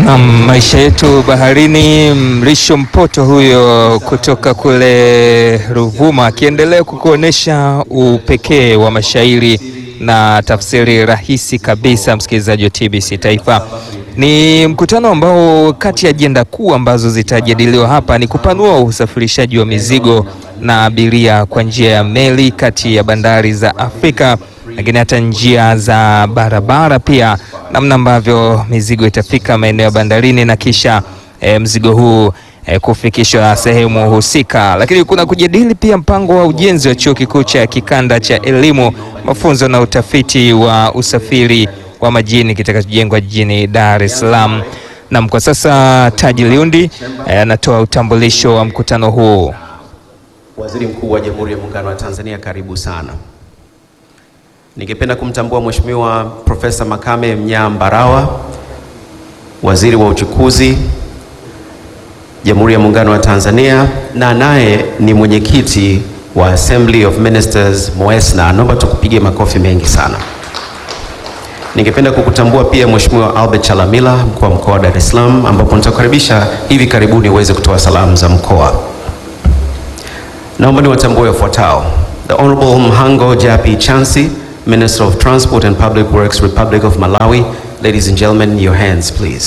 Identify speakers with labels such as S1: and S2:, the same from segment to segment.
S1: Na maisha yetu baharini. Mrisho Mpoto huyo kutoka kule Ruvuma akiendelea kukuonyesha upekee wa mashairi na tafsiri rahisi kabisa. Msikilizaji wa TBC Taifa, ni mkutano ambao kati ya ajenda kuu ambazo zitajadiliwa hapa ni kupanua usafirishaji wa mizigo na abiria kwa njia ya meli kati ya bandari za Afrika lakini hata njia za barabara pia, namna ambavyo mizigo itafika maeneo ya bandarini na kisha e, mzigo huu e, kufikishwa sehemu husika. Lakini kuna kujadili pia mpango wa ujenzi wa chuo kikuu cha kikanda cha elimu, mafunzo na utafiti wa usafiri wa majini kitakachojengwa jijini Dar es Salaam. Nam, kwa sasa Taji Liundi anatoa e, utambulisho wa mkutano huu.
S2: Waziri Mkuu wa Jamhuri ya Muungano wa Tanzania, karibu sana. Ningependa kumtambua Mheshimiwa Profesa Makame Mnyaa Mbarawa, Waziri wa Uchukuzi, Jamhuri ya Muungano wa Tanzania, na naye ni mwenyekiti wa Assembly of Ministers MOESNA. Naomba tukupige makofi mengi sana. Ningependa kukutambua pia Mheshimiwa Albert Chalamila, mkuu wa mkoa wa Dar es Salaam, ambapo nitakukaribisha hivi karibuni uweze kutoa salamu za mkoa. Naomba niwatambue wafuatao: The Honorable Mhango Japi Chansi, Minister of Transport and Public Works, Republic of Malawi. Ladies and gentlemen, your hands, please.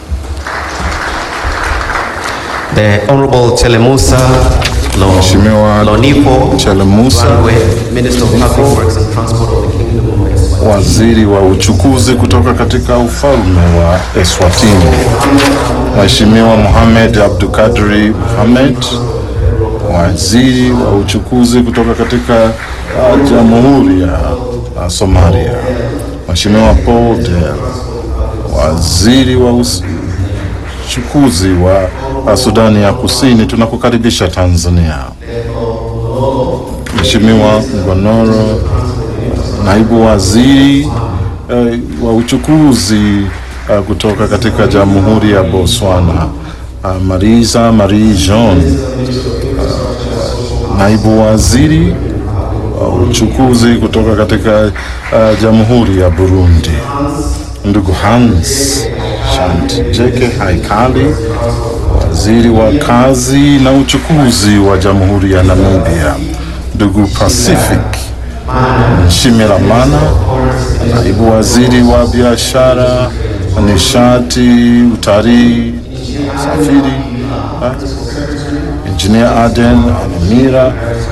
S2: The Honorable Telemusa Lo-
S3: Mheshimiwa
S2: Lonipo
S3: Telemusa,
S2: Rwandwe, Minister of Public Works and Transport of the Kingdom of Eswatini.
S3: waziri wa uchukuzi kutoka katika ufalme wa Eswatini. Mheshimiwa Mohamed Abdulkadri Mohamed, waziri wa uchukuzi kutoka katika uh, Jamhuri ya uh, Somalia. Mheshimiwa Paul Del, waziri wa us- uchukuzi wa uh, Sudani ya Kusini, tunakukaribisha Tanzania. Mheshimiwa Ngonoro, naibu waziri eh, wa uchukuzi eh, kutoka katika Jamhuri ya Botswana. Uh, Marisa Marie Jean, uh, naibu waziri wa uchukuzi kutoka katika uh, Jamhuri ya Burundi. Ndugu Hans Shantjeke Haikali, waziri wa kazi na uchukuzi wa Jamhuri ya Namibia. Ndugu Pacific Nshimiramana, naibu waziri wa biashara, nishati, utalii, usafiri. ha? Engineer Aden Anemira,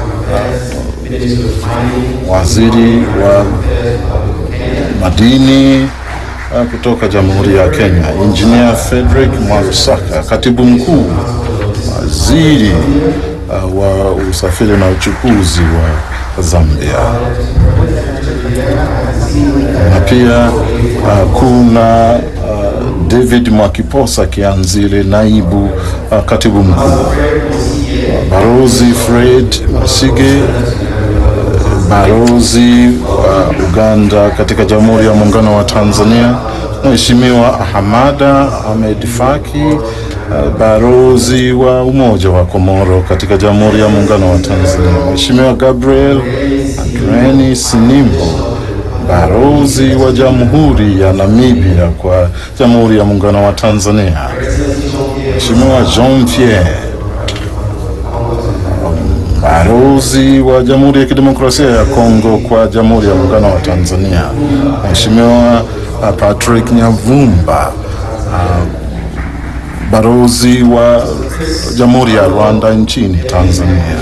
S3: waziri wa madini uh, kutoka Jamhuri ya Kenya. Engineer Frederick Mwarusaka, katibu mkuu, waziri uh, wa usafiri na uchukuzi wa Zambia. Na pia uh, kuna uh, David Mwakiposa Kianzile, naibu uh, katibu mkuu. Barozi Fred Masige, Barozi wa Uganda katika Jamhuri ya Muungano wa Tanzania, Mheshimiwa Hamada Ahmed Faki, uh, Barozi wa Umoja wa Komoro katika Jamhuri ya Muungano wa Tanzania, Mheshimiwa Gabriel Andreni Sinimbo, Barozi wa Jamhuri ya Namibia kwa Jamhuri ya Muungano wa Tanzania, Mheshimiwa Jean Pierre Balozi wa Jamhuri ya Kidemokrasia ya Kongo kwa Jamhuri ya Muungano wa Tanzania, Mheshimiwa uh, Patrick Nyavumba, uh, balozi wa Jamhuri ya Rwanda nchini Tanzania,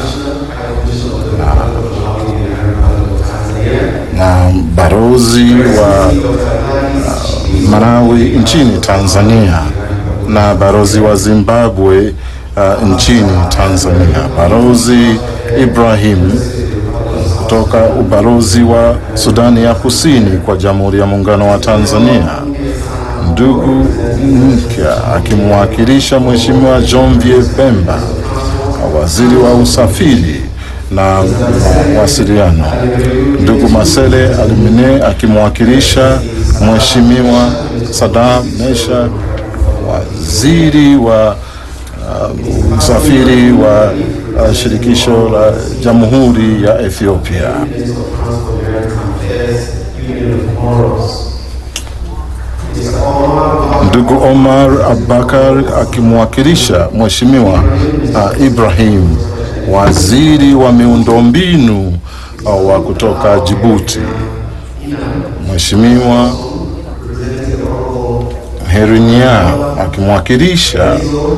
S3: na, na balozi wa uh, Malawi nchini Tanzania na balozi wa Zimbabwe uh, nchini Tanzania, balozi Ibrahim kutoka ubalozi wa Sudani ya Kusini kwa Jamhuri ya Muungano wa Tanzania, ndugu Mpya akimwakilisha Mheshimiwa John Vie Pemba, waziri wa usafiri na mawasiliano, ndugu Masele Alimine akimwakilisha Mheshimiwa Sadam Mesha, waziri wa uh, usafiri wa uh, shirikisho la Jamhuri ya Ethiopia.
S4: It is an honor
S3: ndugu Omar Abubakar akimwakilisha Mheshimiwa uh, Ibrahim, waziri wa miundombinu uh, wa kutoka Djibouti, Mheshimiwa Herinya akimwakilisha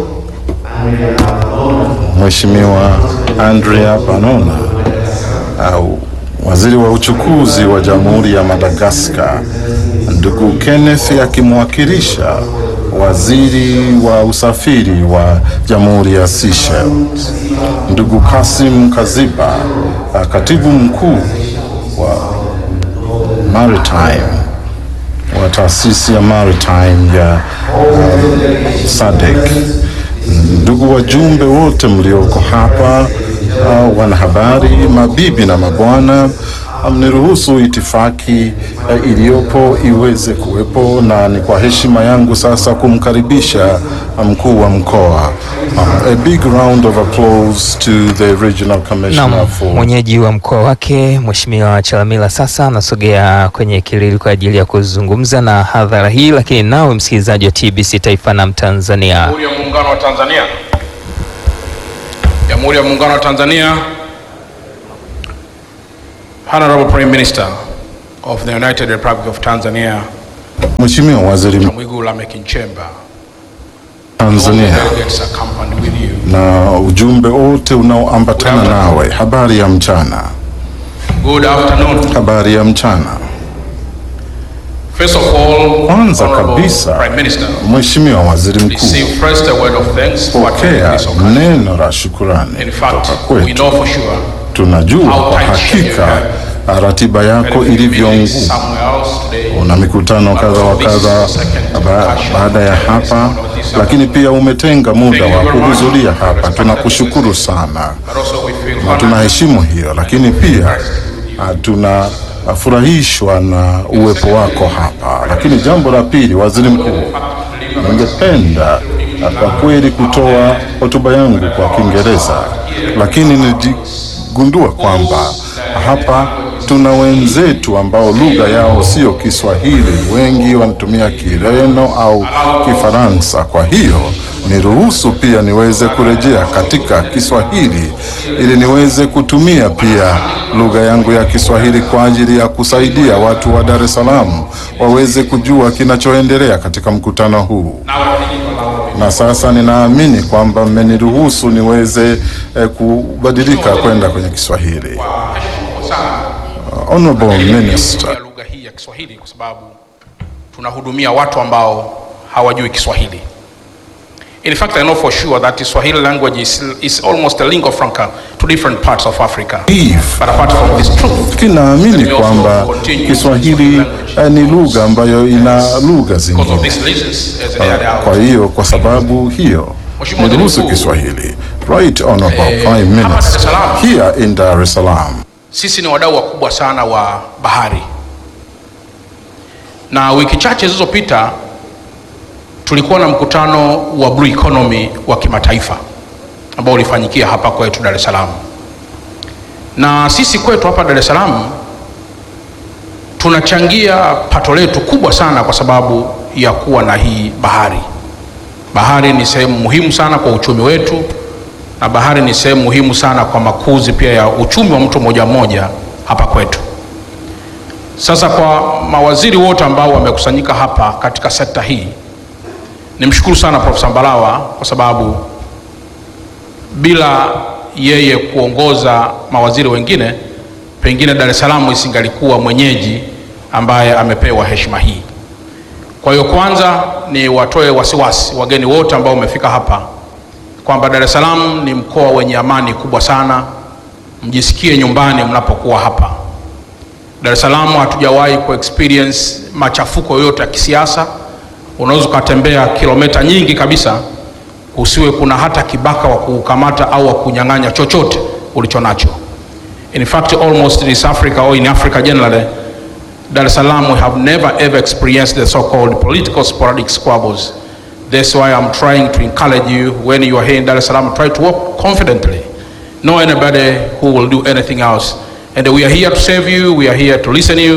S3: Mheshimiwa Andrea Panona au waziri wa uchukuzi wa Jamhuri ya Madagaskar, ndugu Kenneth akimwakilisha waziri wa usafiri wa Jamhuri ya Seychelles, ndugu Kasim Kaziba, katibu mkuu wa Maritime wa taasisi ya Maritime ya uh, SADC, ndugu wajumbe wote mlioko hapa, uh, wanahabari, mabibi na mabwana, mniruhusu itifaki uh, iliyopo iweze kuwepo, na ni kwa heshima yangu sasa kumkaribisha mkuu wa mkoa. Uh, a big round of applause to the regional commissioner
S1: Naam,
S3: for
S1: mwenyeji wa mkoa wake Mheshimiwa Chalamila sasa anasogea kwenye kilili kwa ajili ya kuzungumza na hadhara hii, lakini nawe msikilizaji wa TBC Taifa na Mtanzania
S4: Jamhuri ya Muungano wa Tanzania. Jamhuri ya Muungano wa Tanzania. Honorable Prime Minister of the United Republic of Tanzania,
S3: Mheshimiwa Waziri Mkuu
S4: Mwigulu Lameck Nchemba.
S3: wa
S4: All the
S3: Tanzania
S4: delegates accompanied with you.
S3: na ujumbe wote unaoambatana nawe. Habari ya mchana,
S4: Good afternoon.
S3: habari ya mchana.
S4: First of all,
S3: Kwanza
S4: Honorable
S3: kabisa,
S4: Prime Minister,
S3: Mheshimiwa Waziri Mkuu,
S4: receive first a word of thanks for attending
S3: pokea
S4: this occasion.
S3: neno la shukurani
S4: In fact,
S3: kutoka
S4: we
S3: kwetu.
S4: know for sure
S3: Tunajua
S4: how
S3: kwa
S4: tight
S3: hakika ratiba yako
S4: that if you
S3: ilivyo
S4: meet
S3: ngumu.
S4: somewhere else today,
S3: Una mikutano kadha wa kadha ba- baada ya hapa, lakini pia umetenga muda wa kuhudhuria hapa. Tunakushukuru sana
S4: but also we feel
S3: na
S4: honored
S3: tunaheshimu hiyo, lakini pia ah, tunafurahishwa na uwepo wako hapa. Lakini jambo la pili, waziri mkuu, ningependa ah, kwa kweli kutoa hotuba yangu kwa Kiingereza, lakini niligundua kwamba hapa tuna wenzetu ambao lugha yao sio Kiswahili, wengi wanatumia Kireno au Kifaransa. Kwa hiyo niruhusu pia niweze kurejea katika Kiswahili ili niweze kutumia pia lugha yangu ya Kiswahili kwa ajili ya kusaidia watu wa Dar es Salaam waweze kujua kinachoendelea katika mkutano huu. Na sasa ninaamini kwamba mmeniruhusu niweze eh, kubadilika kwenda kwenye Kiswahili. Honorable Minister,
S4: ya lugha hii ya Kiswahili kwa sababu tunahudumia watu ambao hawajui Kiswahili. In fact, I know for sure that Swahili language is, is almost a lingua franca to different parts of Africa.
S3: Eve,
S4: But apart from this truth,
S3: kinaamini kwamba Kiswahili eh, ni lugha ambayo ina lugha
S4: because of
S3: zingine.
S4: these reasons, as they are
S3: Kwa hiyo kwa sababu hiyo niruhusu Kiswahili. Right Honorable Prime Minister, here in Dar es Salaam.
S4: sisi ni wadau wakubwa sana wa bahari, na wiki chache zilizopita tulikuwa na mkutano wa Blue Economy wa kimataifa ambao ulifanyikia hapa kwetu Dar es Salaam, na sisi kwetu hapa Dar es Salaam tunachangia pato letu kubwa sana kwa sababu ya kuwa na hii bahari. Bahari ni sehemu muhimu sana kwa uchumi wetu na bahari ni sehemu muhimu sana kwa makuzi pia ya uchumi wa mtu mmoja mmoja hapa kwetu. Sasa kwa mawaziri wote ambao wamekusanyika hapa katika sekta hii, nimshukuru sana Profesa Mbarawa kwa sababu bila yeye kuongoza mawaziri wengine, pengine Dar es Salaam isingalikuwa mwenyeji ambaye amepewa heshima hii. Kwa hiyo kwanza ni watoe wasiwasi wageni wote ambao wamefika hapa kwamba Dar es Salaam ni mkoa wenye amani kubwa sana, mjisikie nyumbani mnapokuwa hapa. Dar es Salaam hatujawahi ku experience machafuko yoyote ya kisiasa. Unaweza ukatembea kilomita nyingi kabisa, usiwe kuna hata kibaka wa kukamata au wa kunyang'anya chochote ulicho nacho. In fact, almost in East Africa or in Africa generally, Dar es Salaam we have never ever experienced the so-called political sporadic squabbles. That's why I'm trying to encourage you when you are here in Dar es Salaam, try to walk confidently. Know anybody who will do anything else. And we are here to serve you, we are here to listen to you,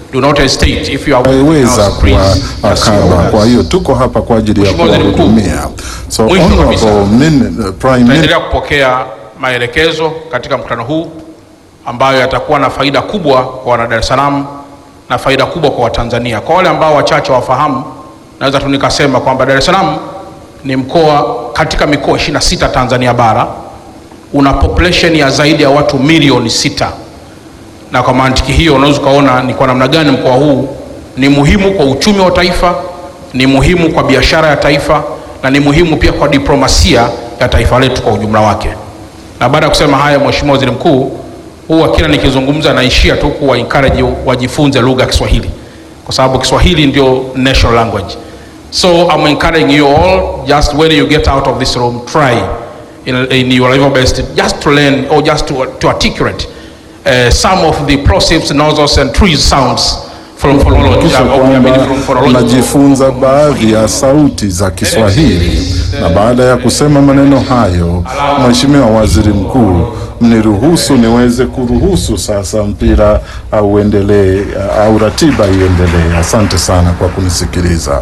S4: do not hesitate if you are willing
S3: weza
S4: now, please, just
S3: kuwakaba.
S4: share with
S3: Kwa
S4: us.
S3: hiyo tuko hapa kwa ajili ya
S4: Mheshimiwa Waziri Mkuu,
S3: kuwahudumia. So
S4: mwisho
S3: honorable
S4: kabisa,
S3: min, uh, prime minister
S4: Tutaendelea kupokea maelekezo katika mkutano huu ambayo yatakuwa na faida kubwa kwa wana Dar es Salaam na faida kubwa kwa Watanzania. Kwa wale ambao wachache wafahamu, naweza tu nikasema kwamba Dar es Salaam ni mkoa katika mikoa 26 Tanzania bara, una population ya zaidi ya watu milioni sita, na kwa mantiki hiyo unaweza ukaona ni kwa namna gani mkoa huu ni muhimu kwa uchumi wa taifa, ni muhimu kwa biashara ya taifa na ni muhimu pia kwa diplomasia ya taifa letu kwa ujumla wake. Na baada ya kusema haya, Mheshimiwa Waziri Mkuu, huwa kila nikizungumza naishia tu kuwa encourage wajifunze lugha ya Kiswahili kwa sababu Kiswahili ndio national language. So I'm encouraging you all just when you get out of this room try in, in your level best just to learn or just to, to articulate uh, some of the plosives, nasals and trees sounds from phonology.
S3: kisha
S4: I mean,
S3: kwamba
S4: from phonological-
S3: najifunza baadhi ya sauti za Kiswahili, na baada ya kusema maneno hayo, Mheshimiwa Waziri Mkuu, mniruhusu niweze kuruhusu sasa mpira au uendelee au ratiba iendelee. Asante sana kwa kunisikiliza.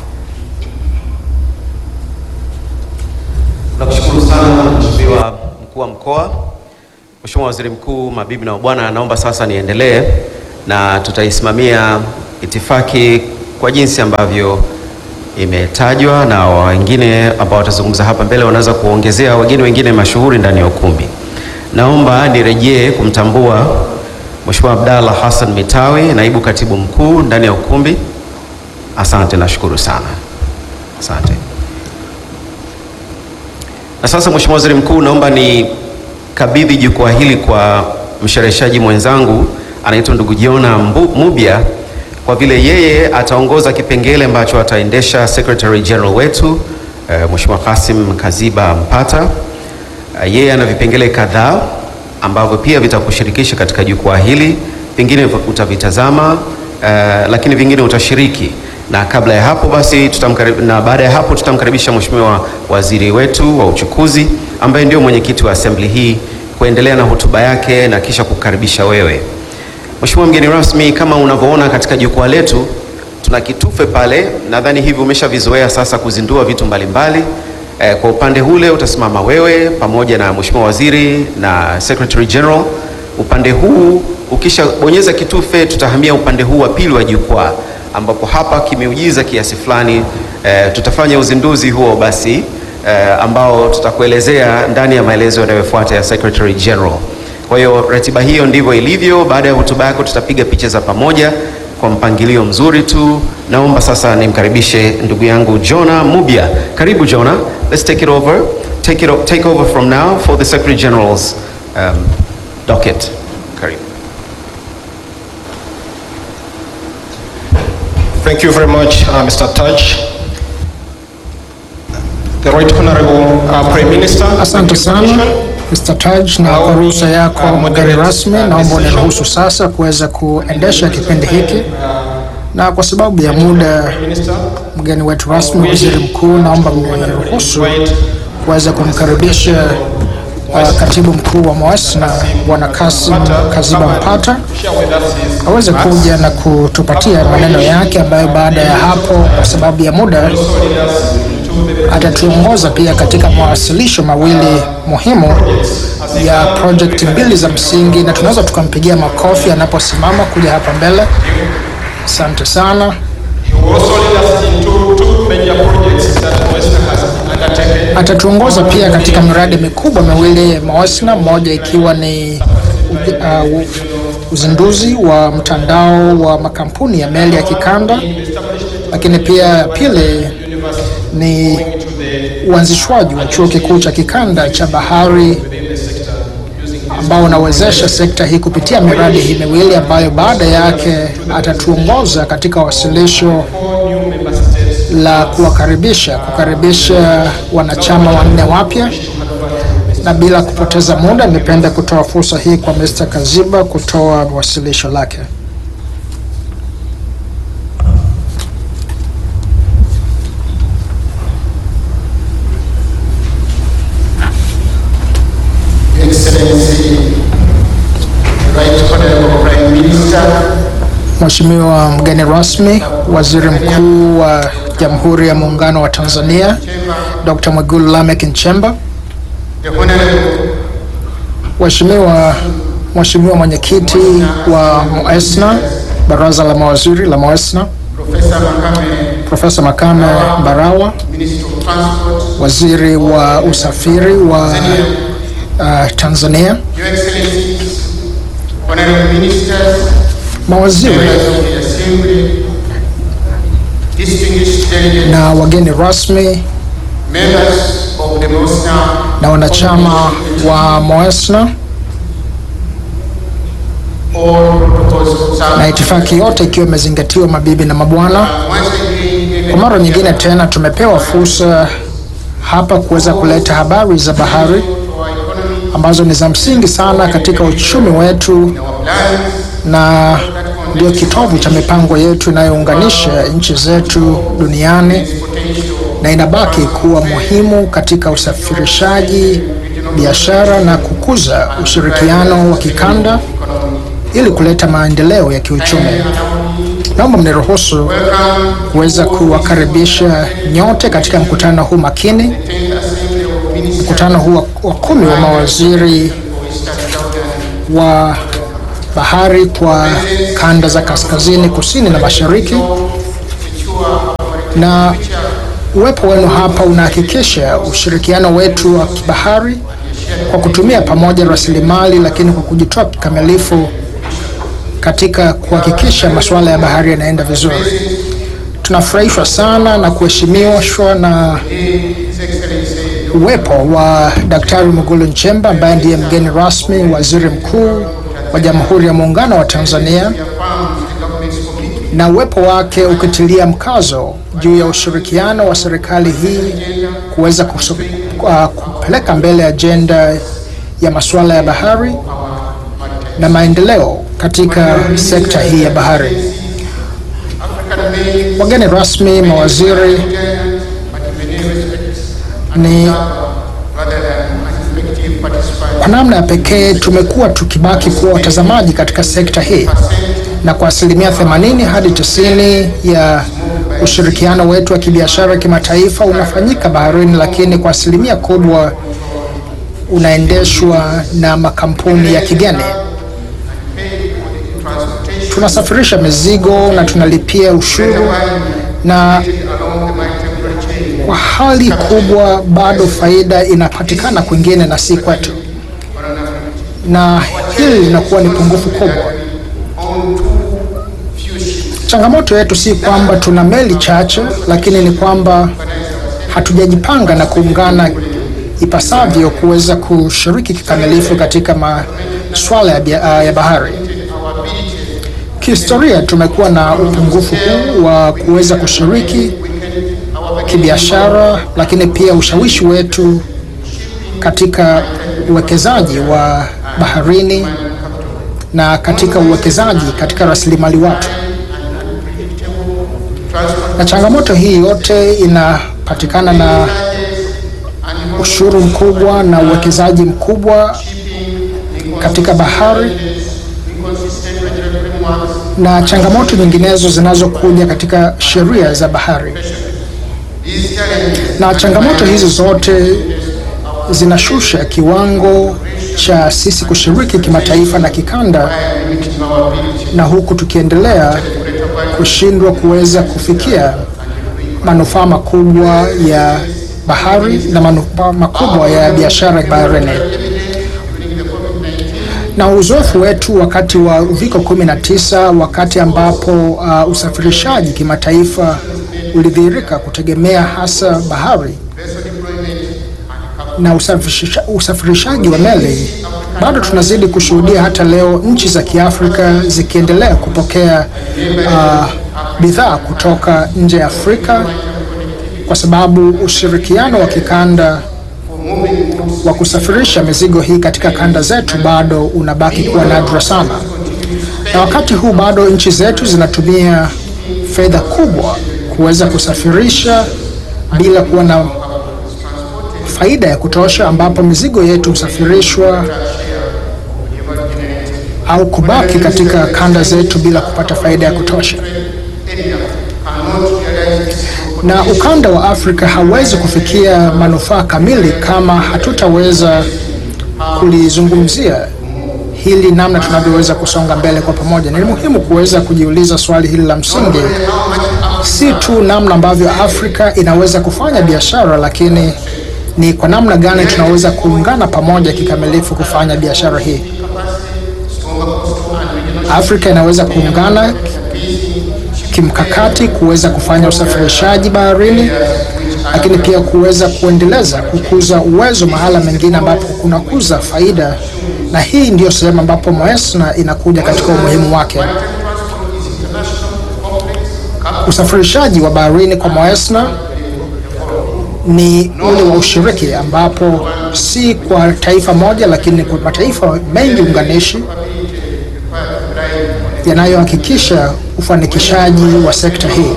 S2: Nakushukuru sana Mheshimiwa mkuu wa mkoa. Mheshimiwa Waziri Mkuu, mabibi na mabwana, naomba sasa niendelee na tutaisimamia itifaki kwa jinsi ambavyo imetajwa, na wengine ambao watazungumza hapa mbele wanaweza kuongezea wageni wengine mashuhuri ndani ya ukumbi. Naomba nirejee kumtambua Mheshimiwa Abdalla Hassan Mitawi, naibu katibu mkuu ndani ya ukumbi. Asante, nashukuru sana, asante. Na sasa Mheshimiwa Waziri Mkuu, naomba ni kabidhi jukwaa hili kwa mshereheshaji mwenzangu anaitwa ndugu Jiona Mbu- Mubya kwa vile yeye ataongoza kipengele ambacho ataendesha Secretary General wetu eh, Mheshimiwa Kasim Kaziba Mpata. Eh, yeye ana vipengele kadhaa ambavyo pia vitakushirikisha katika jukwaa hili, vingine utavitazama eh, lakini vingine utashiriki na kabla ya hapo basi tutamkarib, na baada ya hapo tutamkaribisha Mheshimiwa Waziri wetu wa uchukuzi ambaye ndio mwenyekiti wa assembly hii kuendelea na hotuba yake na kisha kukaribisha wewe. Mheshimiwa mgeni rasmi, kama unavyoona katika jukwaa letu tuna kitufe pale, nadhani hivi umeshavizoea sasa kuzindua vitu mbalimbali. Eh, kwa upande ule utasimama wewe pamoja na Mheshimiwa Waziri na Secretary General. Upande huu ukishabonyeza kitufe, tutahamia upande huu wa pili wa jukwaa ambapo hapa kimeujiza kiasi fulani eh, tutafanya uzinduzi huo basi eh, ambao tutakuelezea ndani ya maelezo yanayofuata ya Secretary General. Kwa hiyo ratiba hiyo ndivyo ilivyo. Baada ya hotuba yako tutapiga picha za pamoja kwa mpangilio mzuri tu. Naomba sasa nimkaribishe ndugu yangu Jonah Mubya. Karibu Jonah. Let's take it over. Take it o- take over from now for the Secretary General's um, docket. Karibu.
S5: Thank you very much, uh, Mr. Taj. The Right Honorable uh, Prime Minister.
S6: Asante sana Mr. Taj, na kwa ruhusa yako mgeni rasmi, naomba uniruhusu sasa kuweza kuendesha kipindi hiki, na kwa sababu ya muda, mgeni wetu rasmi, waziri mkuu, naomba mniruhusu kuweza kumkaribisha uh, katibu mkuu wa MOASNA Bwana Kasim Kaziba Mpata aweze kuja na kutupatia maneno yake, ambayo baada ya hapo, kwa sababu ya muda, atatuongoza pia katika mawasilisho mawili muhimu ya project mbili za msingi, na tunaweza tukampigia makofi anaposimama kuja hapa mbele. Asante sana.
S5: You also lead us into two major projects that Western has undertaken.
S6: Atatuongoza pia katika miradi mikubwa miwili ya MOASNA, moja ikiwa ni uh, uzinduzi wa mtandao wa makampuni ya meli ya kikanda, lakini pia pili ni uanzishwaji wa chuo kikuu cha kikanda cha bahari ambao unawezesha sekta hii kupitia miradi hii miwili ambayo baada yake atatuongoza katika wasilisho la kuwakaribisha kukaribisha wanachama wanne wapya. Na bila kupoteza muda, nipende kutoa fursa hii kwa Mr. Kaziba kutoa wasilisho lake.
S5: Excellency, Right Honorable Prime Minister,
S6: Mheshimiwa mgeni rasmi, Waziri Mkuu wa Jamhuri ya Muungano wa Tanzania, Dr. Mwigulu Lameck Nchemba, Mheshimiwa Mheshimiwa mwenyekiti wa MOESNA, Baraza la Mawaziri la MOESNA, Profesa Makame Mbarawa, Waziri wa Usafiri wa uh, Tanzania, mawaziri na wageni rasmi na wanachama wa MOESNA na itifaki yote ikiwa imezingatiwa, mabibi na mabwana, kwa mara nyingine tena tumepewa fursa hapa kuweza kuleta habari za bahari ambazo ni za msingi sana katika uchumi wetu na ndio kitovu cha mipango yetu inayounganisha nchi zetu duniani na inabaki kuwa muhimu katika usafirishaji, biashara na kukuza ushirikiano wa kikanda ili kuleta maendeleo ya kiuchumi. Naomba mniruhusu kuweza kuwakaribisha nyote katika mkutano huu makini, mkutano huu wa kumi wa mawaziri wa bahari kwa kanda za kaskazini, kusini na mashariki. Na uwepo wenu hapa unahakikisha ushirikiano wetu wa kibahari kwa kutumia pamoja rasilimali, lakini kwa kujitoa kikamilifu katika kuhakikisha masuala ya bahari yanaenda vizuri. Tunafurahishwa sana na kuheshimiwa na uwepo wa Daktari Mwigulu Nchemba ambaye ndiye mgeni rasmi waziri mkuu wa Jamhuri ya Muungano wa Tanzania, na uwepo wake ukitilia mkazo juu ya ushirikiano wa serikali hii kuweza uh, kupeleka mbele ajenda ya masuala ya bahari na maendeleo katika sekta hii ya bahari. Wageni rasmi, mawaziri, ni kwa namna ya pekee tumekuwa tukibaki kuwa watazamaji katika sekta hii, na kwa asilimia 80 hadi 90 ya ushirikiano wetu wa kibiashara kimataifa unafanyika baharini, lakini kwa asilimia kubwa unaendeshwa na makampuni ya kigeni. Tunasafirisha mizigo na tunalipia ushuru, na kwa hali kubwa bado faida inapatikana kwingine na si kwetu, na hili linakuwa ni pungufu kubwa. Changamoto yetu si kwamba tuna meli chache, lakini ni kwamba hatujajipanga na kuungana ipasavyo kuweza kushiriki kikamilifu katika masuala ya, ya bahari. Kihistoria tumekuwa na upungufu huu wa kuweza kushiriki kibiashara, lakini pia ushawishi wetu katika uwekezaji wa baharini na katika uwekezaji katika rasilimali watu. Na changamoto hii yote inapatikana na ushuru mkubwa na uwekezaji mkubwa katika bahari na changamoto nyinginezo zinazokuja katika sheria za bahari. Na changamoto hizi zote zinashusha kiwango cha sisi kushiriki kimataifa na kikanda, na huku tukiendelea kushindwa kuweza kufikia manufaa makubwa ya bahari na manufaa makubwa ya biashara baharini na uzoefu wetu wakati wa uviko 19 wakati ambapo uh, usafirishaji kimataifa ulidhihirika kutegemea hasa bahari na usafirisha, usafirishaji wa meli, bado tunazidi kushuhudia hata leo nchi za Kiafrika zikiendelea kupokea uh, bidhaa kutoka nje ya Afrika kwa sababu ushirikiano wa kikanda wa kusafirisha mizigo hii katika kanda zetu bado unabaki kuwa nadra sana, na wakati huu bado nchi zetu zinatumia fedha kubwa kuweza kusafirisha bila kuwa na faida ya kutosha, ambapo mizigo yetu husafirishwa au kubaki katika kanda zetu bila kupata faida ya kutosha. Na ukanda wa Afrika hauwezi kufikia manufaa kamili kama hatutaweza kulizungumzia hili namna tunavyoweza kusonga mbele kwa pamoja. Ni muhimu kuweza kujiuliza swali hili la msingi, si tu namna ambavyo Afrika inaweza kufanya biashara, lakini ni kwa namna gani tunaweza kuungana pamoja kikamilifu kufanya biashara hii. Afrika inaweza kuungana kimkakati kuweza kufanya usafirishaji baharini, lakini pia kuweza kuendeleza kukuza uwezo mahala mengine ambapo kunakuza faida, na hii ndiyo sehemu ambapo Moesna inakuja katika umuhimu wake. Usafirishaji wa baharini kwa Moesna ni ule wa ushiriki ambapo si kwa taifa moja, lakini kwa mataifa mengi unganishi yanayohakikisha ufanikishaji wa sekta hii.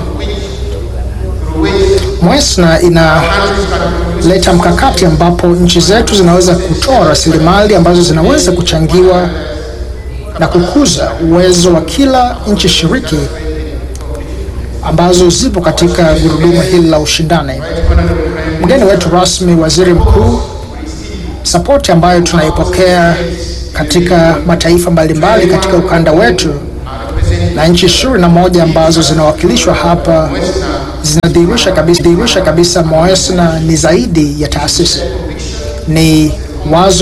S6: Moesna inaleta mkakati ambapo nchi zetu zinaweza kutoa rasilimali ambazo zinaweza kuchangiwa na kukuza uwezo wa kila nchi shiriki ambazo zipo katika gurudumu hili la ushindani. Mgeni wetu rasmi, waziri mkuu, sapoti ambayo tunaipokea katika mataifa mbalimbali katika ukanda wetu na nchi ishirini na moja ambazo zinawakilishwa hapa zinadhihirisha kabisa, dhihirisha kabisa Moesna ni zaidi ya taasisi, ni wazo